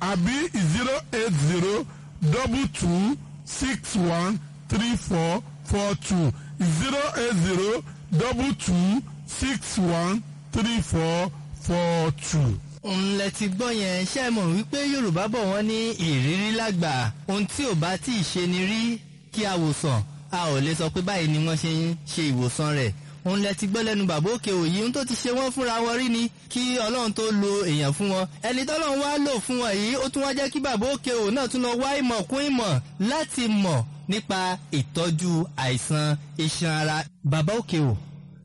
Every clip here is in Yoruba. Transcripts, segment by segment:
àbí zero eight zero double two six one three four four two zero eight zero double two six one three four four two. ńlẹ̀ ti gbọ́ yẹn ṣe é mọ̀ wípé yorùbá bọ̀ wọ́n ní ìrírí lágbà ohun tí ò bá tí ì ṣe ni rí kí a wò sàn a ò lè sọ pé báyìí ni wọ́n ṣe ń ṣe ìwòsàn rẹ̀ òun lẹ ti gbọ́ lẹ́nu bàbá òkè òyì ohun tó ti ṣe wọ́n fúnra wọn rí ni kí ọlọ́run tó lo èèyàn fún wọn ẹni tọ́lọ́run wá lò fún wọn yìí ó tún wá jẹ́ kí bàbá òkè òyì náà tún lọ wá ìmọ̀ kún ìmọ̀ láti mọ̀ nípa ìtọ́jú àìsàn iṣan ara bàbá òkè ò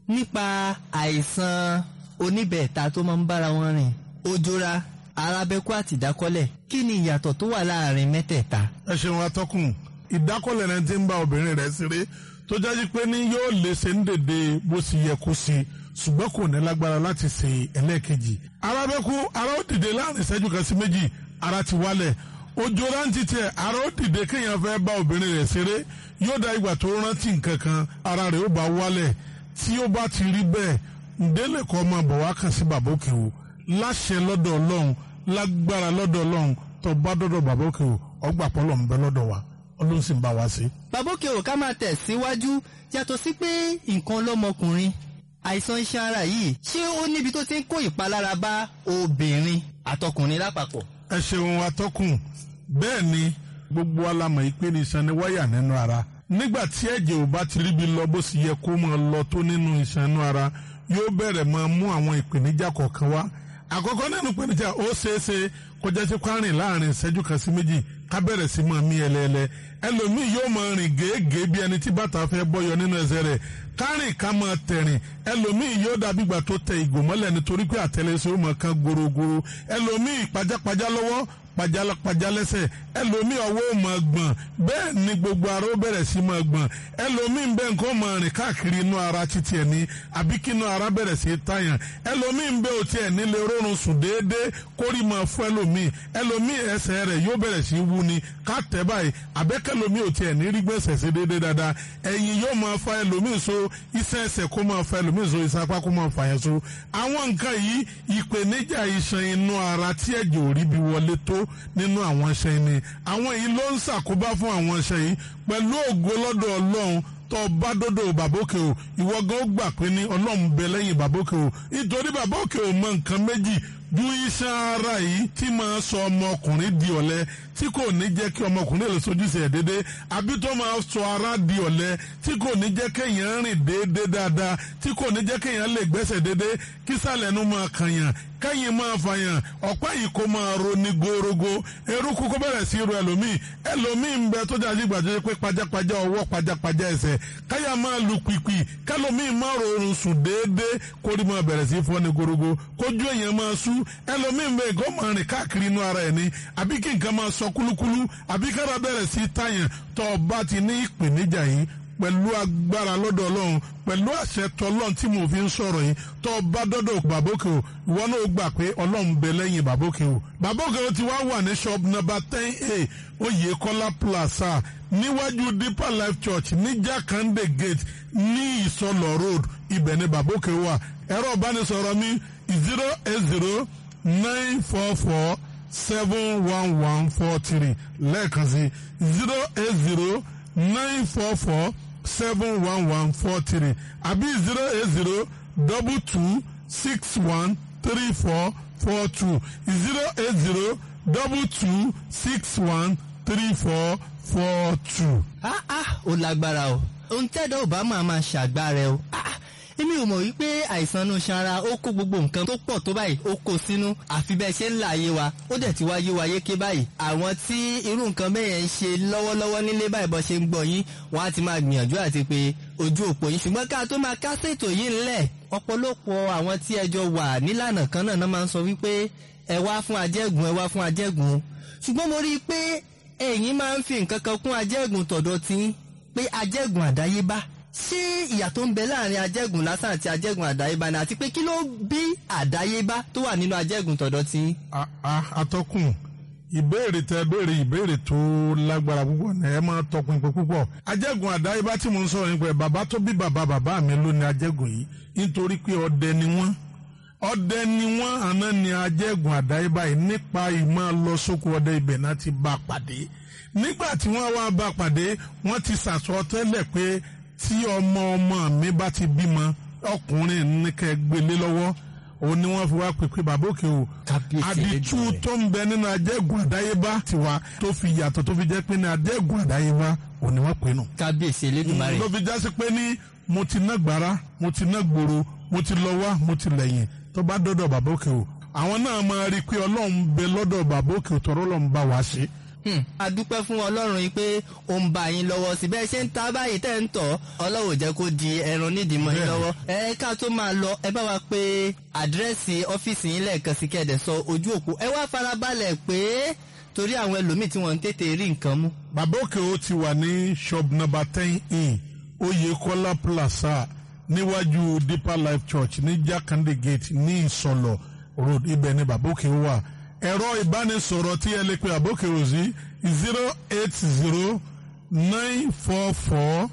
nípa àìsàn oníbẹ̀ẹ̀ta tó máa ń bára wọn rìn ojora arábẹ́kú àti ìdákọ́lẹ̀ kí ni ìyàtọ̀ tó wà láàrin mẹ́tẹ̀ẹ̀ta. ẹ ṣeun atọ́kùn ìdákọ́lẹ̀ náà ti ń bá obìnrin rẹ̀ ṣeré tó jáde pé ní yóò lè ṣe ń dèdè bó ṣe yẹ kó ṣe ṣùgbọ́n kò ní lágbára láti ṣe ẹlẹ́ẹ̀kejì. arábẹ́kú ara ó dìde láàrin ìṣẹ́jú kan sí méjì ara ti wálẹ̀ ojora ń titẹ̀ ara ó dìde kéèyàn fẹ́ bá obìnrin rẹ̀ ṣeré yóò dá ìgbà tó rántí nǹkan kan ara rẹ̀ ó bá wálẹ̀ tí ó bá ti rí bẹ́ẹ̀ ǹdẹ́lẹ̀ kọ́ máa bọ̀ wá kàn sí bàbá òkè o láṣẹ lọ́dọ̀ ọlọ́run lágbára lọ́dọ̀ ọlọ́run tó bá dọ́dọ̀ bàbá òkè o ọgbà pọ́lọ̀ ń bẹ lọ́dọ̀ wa ọlọ́run sì ń bá wa ṣe. bàbá òkè ò ká máa tẹ̀ síwájú yàtọ̀ sí pé nǹkan lọ́mọkùnrin àìsàn iṣan ara yìí ṣé ó níbi tó ti ń kó ìpalára bá obìnrin àtọkùnrin lápapọ̀. ẹ ṣeun atọ́kùn bẹ́ẹ̀ ni gbogbo alamọ̀ ìpè ní iṣan ni wáyà nínú ara nígbà tí ẹ̀jẹ̀ ò bá ti ríbi lọ bó sì yẹ kó máa lọ tó nínú iṣan inú ara yóò bẹ̀rẹ̀ máa mú àwọn ìpèníjà kọ̀ọ̀kan wá àkọ́kọ́ nínú ìpèníjà ó ṣeéṣe kọjá sí kwárìn láàrin ìṣẹ́jú kan sí méjì ká bẹ̀rẹ̀ sí máa mí ẹlẹ́ẹ̀lẹ́ ẹlòmíì yóò máa rìn gèégèé bí ẹni tí bàtà fẹ́ bọ́yọ nínú ẹsẹ̀ rẹ̀ kárìn ká máa tẹ̀rìn ẹlòmíì yóò dàbí ìgbà tó tẹ ìgò mọ́lẹ̀ nítorí pé àtẹlẹsẹ̀ ó máa kan gorogoro ẹlòmíì pajápajá lọ́wọ́ pajálápajá lẹ́sẹ̀ ẹlòmíì ọwọ́ ò máa gbọ̀n bẹ́ẹ̀ ni gbogbo ara ó bẹ̀rẹ̀ sí máa gbọ̀n ẹlòmíì ń bẹ nǹkan máa rìn káàkiri inú ara títí ẹ̀ ní àbí kí inú ara bẹ̀rẹ̀ sí tàyàn ẹlòmíì ń bẹ òtí ẹ̀ nílé rọrùn sùn déédéé kórì máa fún ẹlòmíì ẹlòmíì ẹsẹ̀ rẹ̀ yóò bẹ̀rẹ̀ sí wú ni ká tẹ̀ báyìí àbẹ́kẹ́lòmíì òtí ẹ̀ ní rí gbẹ̀sẹ̀ sí déédéé dáadáa ẹ̀yìn yóò máa fa ẹlòmíì so iṣẹ́ ẹsẹ̀ kó máa fa ẹlòmíì so iṣẹ́ apá kó máa fa yẹn so àwọn nǹkan yìí ìpèníjà iṣan inú ara tí ẹ̀jẹ̀ ò rí bí wọlé tó nínú àwọn iṣan ni àwọn yìí ló ń ṣàkóbá fún àwọn iṣan yìí pẹ̀lú ògo lọ́dọ̀ ọlọ́run tó bá dọ́dọ̀ bàbókè o ìwọ gan ó gbà pé ní ọlọ́run bẹ lẹ́yìn bàbókè o nítorí bàbókè o mọ nǹkan méjì ju iṣan ara yìí tí máa sọ ọmọkùnrin di ọ̀lẹ tí kò ní jẹ́ kí ọmọkùnrin lè sojúṣe ẹ̀ déédéé àbí tó máa sọ ara di ọ̀lẹ tí kò ní jẹ́ kéèyàn rìn déédéé dáadáa tí kò ní jẹ́ kéèyàn lè gbẹ́sẹ̀ déédéé kí sàlẹ̀ nu máa kànyàn kẹ́yìn máa fàyàn ọ̀pá yìí kó máa ro ní gorogo eruku kó bẹ̀rẹ̀ sí ro ẹlòmíì ẹlòmíì ń bẹ tó jáde gbàdúrà pé pajápajá ọwọ́ pajápajá ẹsẹ̀ káyà máa lu pìpì kẹlòmíì máa rọrùn sùn déédéé kórì máa bẹ̀rẹ̀ sí fọ́ ní gorogo kójú èèyàn máa sú ẹlòmíì ń bẹ nǹkan máa rìn káàkiri inú ara ẹ̀ ní àbí kí nǹkan máa sọ kúlúkúlú àbí kára bẹ̀rẹ̀ sí tàyàn tó o bá ti ní ìpèníjà yìí pẹ̀lú agbára lọ́dọ̀ ọlọ́run pẹ̀lú àṣẹ tọlọ́run tí mo fi ń sọ̀rọ̀ yìí tó o bá dọ́dọ̀ bàbókè o ìwọ náà gbà pé ọlọ́run bẹ lẹ́yìn bàbókè o bàbókè o ti wá wà ní shop number ten a oyèkọ́lá plaza níwájú deeper life church ní jákàndé gate ní ìsọlọ road ibẹ̀ ni bàbókè wà ẹ̀rọ ìbánisọ̀rọ̀ mi zero eight zero nine four four seven one one four three lẹ́ẹ̀kan sí zero eight zero nine four four seven one one four three àbí zero eight zero double two six one three four four two zero eight zero double two six one three four four two. ah ah ó lágbára o ohun tẹ́dọ̀ ò bá máa máa ṣàgbára o ah èmi ò mọ̀ wípé àìsàn inú ṣara ó kó gbogbo nǹkan tó pọ̀ tó báyìí ó kó sínú àfi bẹ́ẹ̀ ṣe ń là ayé wa ó dẹ̀ ti wá yé wa yéké báyìí àwọn tí irú nǹkan bẹ́ẹ̀ yẹn ń ṣe lọ́wọ́lọ́wọ́ nílé báyìí bọ́ ṣe ń gbọ́ yín wọ́n á ti máa gbìyànjú àti pé ojú òpó yín ṣùgbọ́n ká tó máa kásẹ̀ ètò yìí ńlẹ̀ ọ̀pọ̀lọpọ̀ àwọn tí ẹjọ́ wà nílànà kan náà náà máa ń sọ wípé ẹ wá fún ajẹ́gùn ẹ wá fún ajẹ́gùn ṣùgbọ́n mo rí i pé ẹ̀yin máa ń fi nǹkan kan kún ajẹ́gùn tọ̀dọ̀ tí pé ajẹ́gùn àdáyébá ṣé ìyàtọ̀ ń bẹ láàrin ajẹ́gùn lásán àti ajẹ́gùn àdáyébá ni àti pé kí ló bí àdáyébá tó wà nínú ajẹ́gùn tọ̀dọ̀ tí. atọ́kùn ìbéèrè tẹ béèrè ìbéèrè tó lágbára púpọ̀ ní ẹ máa tọpinpin púpọ̀ ajẹ́gùn àdáyébá tí mo ń sọ̀rọ̀ nípa ẹ̀ bàbá tó bí bàbá bàbá mi ló ní ajẹ́gùn yìí nítorí pé ọdẹ ni wọ́n ọdẹ ni wọ́n àná ni ajẹ́gùn àdáyébá yìí nípa ìmọ̀ lọ sóko ọdẹ ibẹ̀ náà ti bá a pàdé nígbà tí wọ́n wá bá a pàdé wọ́n ti sàsọ tẹ́lẹ̀ pé tí ọmọ ọmọ mi bá ti bímọ ọkùnrin ní kẹ́ gbélé lọ́wọ́ òun ni wọ́n fi wá pèpè bàbá òkè o Kábíyèsí àdìtú Elédùmarè. tó ń bẹ nínú ajẹ́gùn àdáyébá tiwa tó fi yàtọ̀ tó fi jẹ́ pé ní ajẹ́gùn àdáyébá òun ni wọ́n pè nù kábíyèsí elédùnmarè ló fi jásí pé ní mo ti ná gbàrà mo ti ná gbòòrò mo ti lọ wá mo ti lẹ́yìn tó bá dọ́dọ̀ bàbá òkè o àwọn náà máa rí i pé ọlọ́run ń bẹ lọ́dọ̀ bàbá òkè o tọ́rọ́ lọ́n bá wa ṣe. Hmm, a dúpẹ́ fún ọlọ́run yìí pé ó ń bá yín lọ́wọ́ sí bẹ́ẹ̀ ṣe ń ta báyìí tẹ́ ń tọ̀ ọlọ́run ò jẹ́ kó di ẹran nídìí mọ́ yín Bẹ́ẹ̀ni. lọ́wọ́ ẹ ká tó máa lọ ẹ bá wa pé àdírẹ́sì ọ́fíìsì yín lẹ́ẹ̀kan sí kẹ́ẹ̀dẹ̀ sọ ojú òpó ẹ wá farabalẹ̀ pé torí àwọn ẹlòmíì tí wọ́n ń tètè rí nǹkan mú. bàbá òkè o ti wà ní shop number ten in oyekola plaza níwájú deeper life church ní jakande gate ní ìsọlọ road ibẹ̀ ni bàbá òkè o wà ẹ̀rọ ìbánisọ̀rọ̀ tí ẹ lè pe bàbá òkè o sí zero eight zero nine four four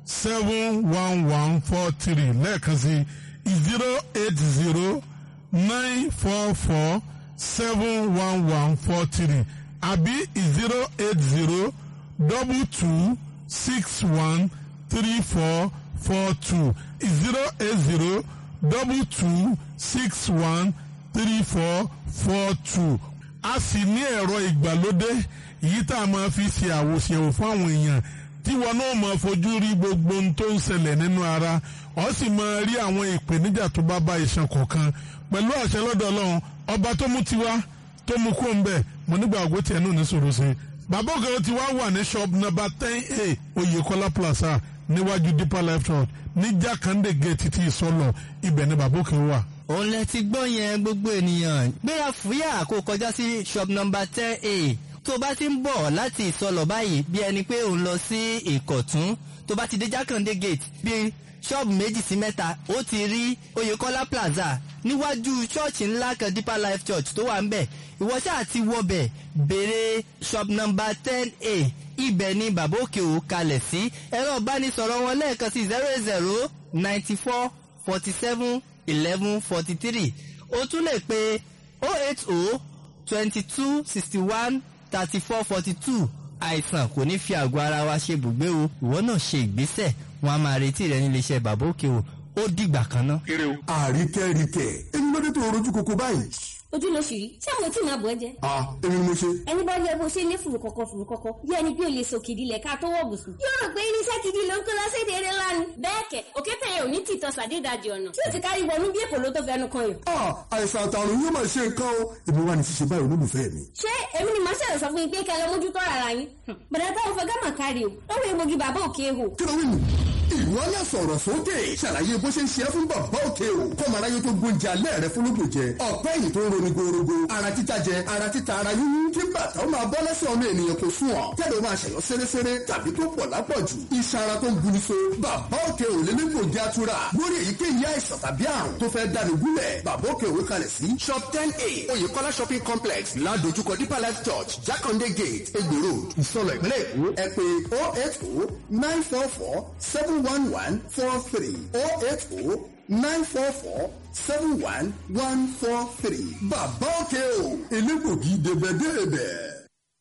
seven one one four three lẹ́ẹ̀kan sí zero eight zero nine four four seven one one four three àbí zero eight zero double two six one three four four two zero eight zero double two six one three four four two a sì ní ẹ̀rọ ìgbàlódé èyí tá a máa fi ṣe àwòṣèwò fún àwọn èèyàn tí wọn náà máa fojú rí gbogbo ohun tó ń ṣẹlẹ̀ nínú ara ọ sì máa rí àwọn ìpèníjà tó bá bá iṣan kọ̀ọ̀kan pẹ̀lú àṣẹ lọ́dọ̀ ọlọ́run ọba tó mú tiwa tó mú kó ń bẹ̀ mo nígbà ògbó tiẹ̀ náà ní sòrò sí i bàbá ògèrè tí wàá wà ní shop number ten a oyèkọ́lá plaza níwájú deeper life church ní jákàndé gate ti ìsọlọ ibẹ̀ ni bàbá òkè wà. òun lẹ ti gbọ́ yẹn gbogbo ènìyàn gbéra fúyà kó kọjá sí shop number ten a tó bá ti ń bọ̀ láti ìsọlọ̀ báyìí bí ẹni pé òun lọ sí ìkọ̀tún tó bá ti dé jákàndé gate bí ṣọ́ọ̀bù méjì sí mẹ́ta ó ti rí oyèkọ́lá plaza níwájú ṣọ́ọ̀ṣì ńlá kan deeper life church tó wà ń bẹ̀ ìwọ ṣáà ti wọbẹ̀ béèrè shop number ten a ibẹ̀ ni bàbá òkè ò kalẹ̀ sí ẹ̀rọ ìbánisọ̀rọ̀ wọn lẹ́ẹ̀kan sí zero zero ninety four forty seven eleven forty three o tún lè pe oh eight oh twenty two sixty one thirty four forty two àìsàn kò ní fi àgọ́ ara wa ṣe bùgbé o ìwọ náà ṣe ìgbésẹ̀ wọn a máa retí rẹ nílé iṣẹ́ bàbá òkè o ó dìgbà kan náà. àríkẹ́ríkẹ́ èmi ló dé tó rojú koko báyìí. ojú ló ṣì rí ṣé àwọn tí màá bọ̀ ẹ́ jẹ. a èmi ni mo ṣe. ẹni bá yẹ bó ṣe ní fùrù kọ̀kọ̀ fùrù kọ̀kọ̀ bí ẹni bí o lè sòkìdí lẹ̀ ká tó wọ̀ bùsùn. yóò rò pé irinṣẹ́ gidi ló ń kó lọ sí èdè eré lánàá. bẹ́ẹ̀ kẹ̀ òkété yẹn ò ní tìtọ́ sàdédàjì ọ̀nà tí o ti kárí wọnú bí èkó ló tó fẹnu kan yàn. a àìsàn àtàrùn yóò máa ṣe nǹkan o èmi wà ní ṣíṣe báyìí olólùfẹ́ mi. ṣé èmi ni màá ṣẹlẹ̀ sọ fún yín pé kẹlẹ́ mójútó ara yín. bàdà táwọn fẹ́ gámà kárí o lọ́wọ́ egbògi bàbá òkè hò. kí ló wí nù. ìwọ náà sọ̀rọ̀ sókè ṣàlàyé bó ṣe ń ṣe é fún bàbá òkè o kọ́mọ aráyé tó gbóúnjẹ alẹ́ rẹ fúnlógún jẹ ọ̀pẹ́ yìí tó ń roni gorogo ara títa jẹ ara títa ara yúnyún kí bàtà ó máa bọ́ lẹ́sẹ̀ ọmọ ènìyàn kò sùn ọ́ kẹ́lẹ́ ó máa ṣẹ̀yọ́ sẹ́rẹ́sẹ́rẹ́ tàbí tó pọ̀ lápọ̀jù iṣan ara tó ń guni so bàbá òkè ò lé nípò jẹ́ atura lórí èyíkéyìí àìsàn tàbí àrùn tó fẹ́ dáni gúnlẹ̀ bàbá òkè òwe kalẹ̀ sí shop ten a oyèkọ́lá shopping complex ládojúkọ deeper life church jákàndé gate egbò road ìsọlọ ìpínlẹ̀ èkó ẹ pé oh eight oh nine four four seven one one four three oh eight oh nine four four seven one one four three bàbá òkè o elégbògi débẹ̀débẹ̀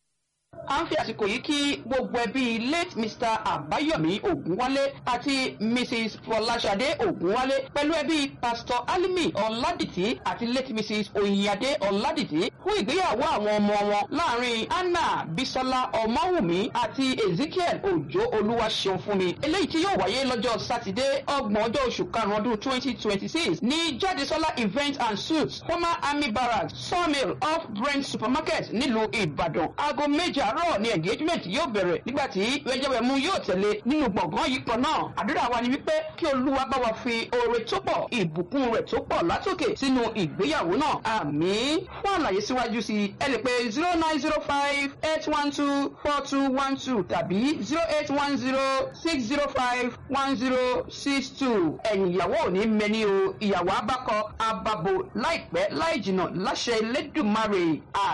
a ń fi àsìkò yìí kí gbogbo ẹbí late mr àbáyọ̀mí ògúnwálé àti mrs fọláṣadé ògúnwálé pẹ̀lú ẹbí pastor alimi ọ̀làdìtì àti late mrs oyinadé ọ̀làdìtì fún ìgbéyàwó àwọn ọmọ wọn láàrin anna bisola ọmọwùmí àti ezekiel òjò olúwaṣeun fúnmi eléyìí tí yóò wáyé lọ́jọ́ sátidé ọgbọ̀n ọjọ́ oṣù karùn-ún ọdún twenty twenty six ní jádesọ́lá event and suites former army barracks sawmill off brent supermarket nílùú ìbàdàn aago méje àárọ̀ ni engagement yóò bẹ̀rẹ̀ nígbà tí wẹ́jẹ́wẹ́mú yóò tẹ̀lé nínú gbọ̀ngàn yìí kan náà àdúrà wa ni wípé kí olúwa bá wa fi oore tó pọ̀ ìbùkún rẹ̀ tó pọ̀ látòkè sínú ìgbéyàwó náà àmín fún àlàyé síwájú sí i ẹ lè pe zero nine zero five eight one two four two one two tàbí zero eight one zero six zero five one zero six two ẹ̀yìn ìyàwó ò ní mẹ́ni o ìyàwó abákọ ababo láìpẹ́ láì jìnnà láṣẹ elédùnmarè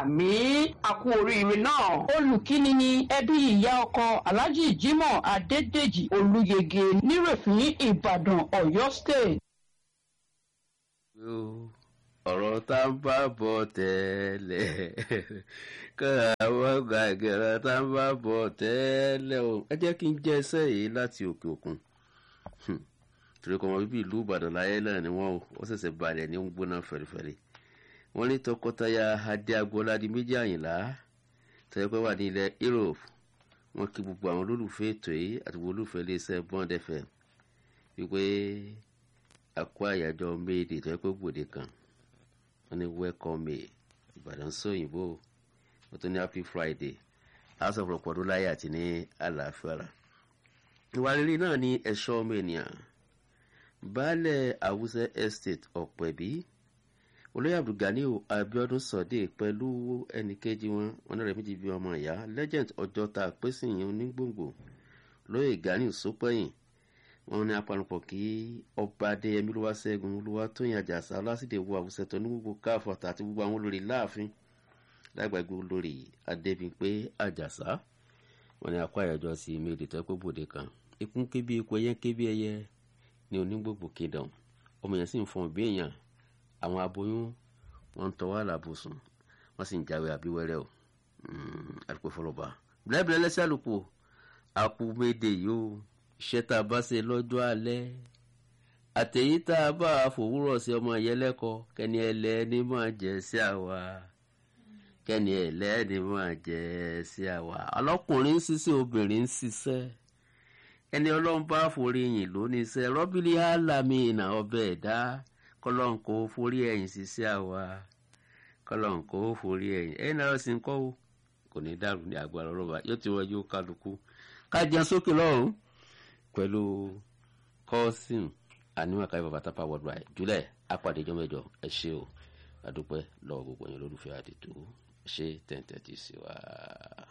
àmín àkú oríire náà olùkíni ni ẹbí ìyá ọkọ alhaji jimoh adédèjì olùyege nírèfín ìbàdàn ọ̀yọ́ state. ọ̀rọ̀ tá ń bá bọ̀ tẹ́lẹ̀ kọ́ra àwọn gbàgẹ̀ ọ̀rọ̀ tá ń bá bọ̀ tẹ́lẹ̀ o ẹ jẹ́ kí n jẹ́ ẹsẹ̀ yìí láti òkè òkun torí kọ́ wọn bíbí ìlú ìbàdàn láyé náà ni wọ́n ó ṣẹ̀ṣẹ̀ balẹ̀ ní ń gbóná fẹ̀rẹ̀fẹ̀rẹ̀ wọ́n ní tọkọtaya adé agboola di méjì àyìnlá tẹ́lẹ̀ pé wà ní ilẹ̀ europe wọ́n kí gbogbo àwọn olólùfẹ́ ètò yìí àti gbogbo olólùfẹ́ iléeṣẹ́ bond fm wípé àkó àyájọ́ méèdè tó yẹ pé gbòde kan wọ́n ní welcome me ìbàdàn sóyìnbó wọ́n tún ní happy friday house of rọpọdún láyé àti ní àlàáfíà ìwà rere náà ní ẹ̀ṣọ́ ọmọ ènìyàn baálẹ̀ àwùsẹ̀ estate ọ̀pẹ̀bí olóyè abdulganiu abiodun sọdẹ pẹ̀lú ẹnìkejì wọn wọn rẹ̀ méjì bíi ọmọ ìyá legend ọjọ́ta pẹ́sìyìn onígbòǹgbò lóyè ganiu sópẹ́yìn wọn ní apanupọ̀ kí ọba adéyẹmí ló wá ṣẹ́gun olúwa tóyìn àjàsà ọlásìdè wo àwùsẹ̀ tó ní gbogbo káfọ̀tà àti gbogbo àwọn olórí láàfin lágbàgbé olórí adébímpé àjàsà wọn ní akọ àyájọ́ sí méjì tó pé bòde kan ikú kébí ikú ẹyẹ kébí ẹyẹ ní onígbòǹgbò kingdom ọmọ yẹn sì ń fọn bí èèyàn àwọn aboyún wọn ń tọwọ́ àlàbòsùn wọn sì ń jáwé àbíwẹ́rẹ́ o àdúpẹ́ fọlọ́ba bílẹ̀bílẹ̀ lẹ́sẹ̀ àlùkò àkùmédè yìí o iṣẹ́ tá a bá ṣe lọ́jọ́ alẹ́ àtẹ̀yí tá a bá fòwúrọ̀ sí ọmọ yẹn lẹ́kọ̀ọ́ kẹ́ni ẹlẹ́ni máa jẹ́ sí àwa kẹ́ni ẹlẹ́ni máa jẹ́ sí àwa ọlọ́kùnrin ń ṣiṣẹ́ obìnrin ń ṣiṣẹ́ ẹni ọlọ́run bá forí yìn lónìí iṣẹ́ rọ́bìlì álámì ìnà ọbẹ̀ ẹ̀dá kọlọ́n kó forí ẹ̀yìn ṣiṣẹ́ àwa kọlọ́n kó forí ẹ̀yìn ẹ̀yìn náà sì ń kọ́ o kò ní dàrú ní agbára ọlọ́ba yóò ti wọ́jú kálukú kájà sókè lọ́rùn pẹ̀lú kọ́sìm àníwọ̀n káyọ̀ bàbá tápá worldwide jùlẹ̀ apàdé ìjọ mẹ́jọ ẹ ṣé o adúpẹ́ lọ́wọ́ gbogbo yẹn lólùfẹ́ àdètò ẹ ṣé tẹ̀ǹtẹ̀ ti sí wa.